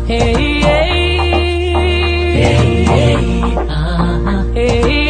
Hey, hey. Hey, hey. Ah, hey,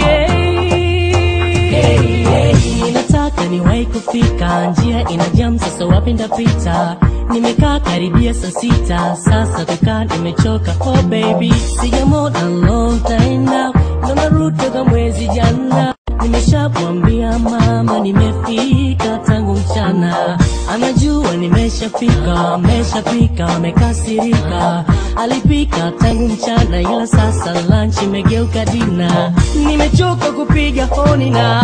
hey. Hey, hey. Nataka niwahi kufika, njia ina jam, sasa wapi ndapita? Nimekaa karibia saa sita, sasa kukaa nimechoka. Oh baby, sijamona long time now, ndo narudi toka mwezi jana. Nimeshamwambia mama nimefika tangu mchana, anajua nimeshafika, ameshafika, amekasirika. Alipika tangu mchana, ila sasa lunch imegeuka dina. Nimechoka kupiga honi na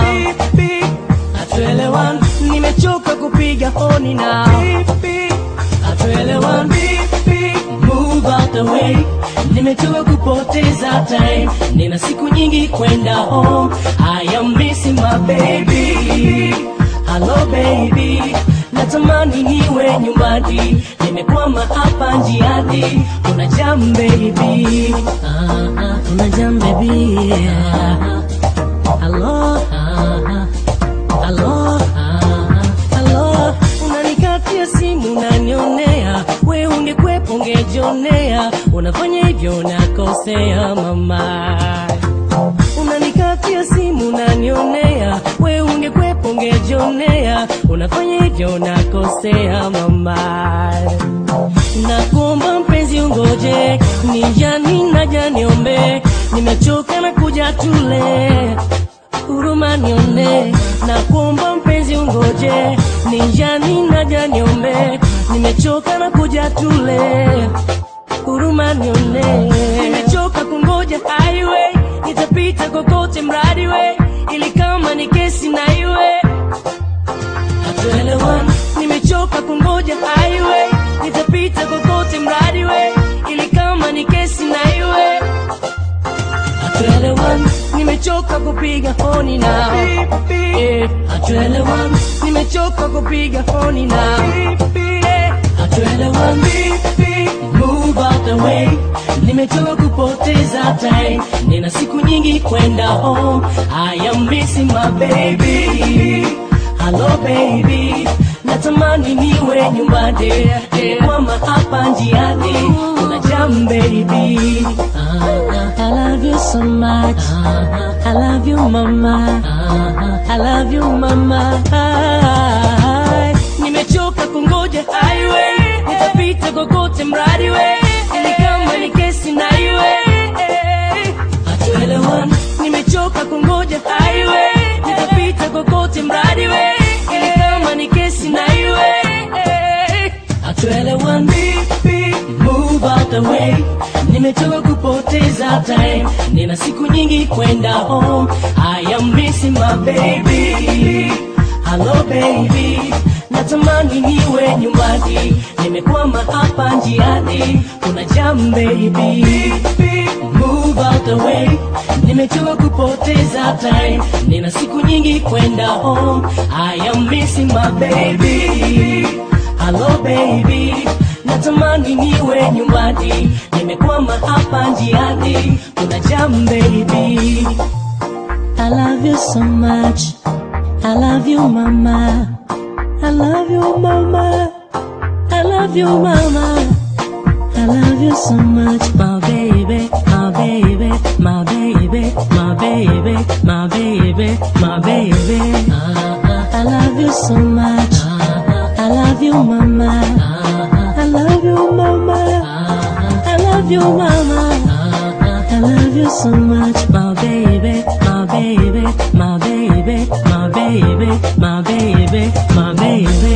hatuelewani, nimechoka kupiga honi na hatuelewani. Move out the way, nimechoka kupoteza time, nina siku nyingi kwenda home. I am missing my baby, hello baby, natamani niwe nyumbani, nimekwama hapa njiani. Kuna jam baby, ah, ah, kuna jam baby, ah, ah, hello, ah, ah. Halo, ah, halo, unanikatia simu unanionea, we ungekwepo ungejionea, unafanya hivyo unakosea mama. Unanikatia simu unanionea, we ungekwepo ungejionea, unafanya hivyo unakosea mama. Nakuomba mpenzi ungoje, nijani naja niombe, nimechoka na kuja tule huruma nione, na kuomba mpenzi ungoje, nijani naja niombe, nimechoka na kuja tule, huruma nione, nimechoka kungoja highway, nitapita kokote mradi we, ili kama ni kesi na iwe hatuelewani, nimechoka kungoja highway, nitapita kokote mradi we, ili kama ni kesi na iwe hatuelewani, nimechoka kupiga honi na Eh, hatuelewani, nimechoka kupiga honi na Eh, hatuelewani, move out the way, nimechoka kupoteza time, nina siku nyingi kwenda home, I am missing my baby, hello baby, natamani niwe nyumbani, nimekwama hapa njiani, kuna jam baby, I love you so much, I love you mama, I love you mama, nimechoka kungoja highway, nitapita kokote mradi we, ili kama ni kesi na iwe hatuelewani, nimechoka kungoja highway, nitapita kokote mradi we, ili kama ni kesi na iwe hatuelewani, move out the way, nimechoka kupoteza time, nina siku nyingi kwenda home, I am missing my baby, hello baby, natamani niwe nyumbani, nimekwama hapa njiani, kuna jam baby, move out the way, nimechoka kupoteza time, nina siku nyingi kwenda home, I am missing my baby, hello baby, natamani niwe nyumbani, nimekwama hapa njiani, kuna jam baby. I love you so much, I love you mama, I love you mama, I love you mama. I love you so much, my baby, my baby, my baby, my baby, my baby, my baby. I love you so much. I love you, mama. I love you, mama. I love you, mama. I love you so much, my baby, my baby, my baby, my baby, my baby, my baby.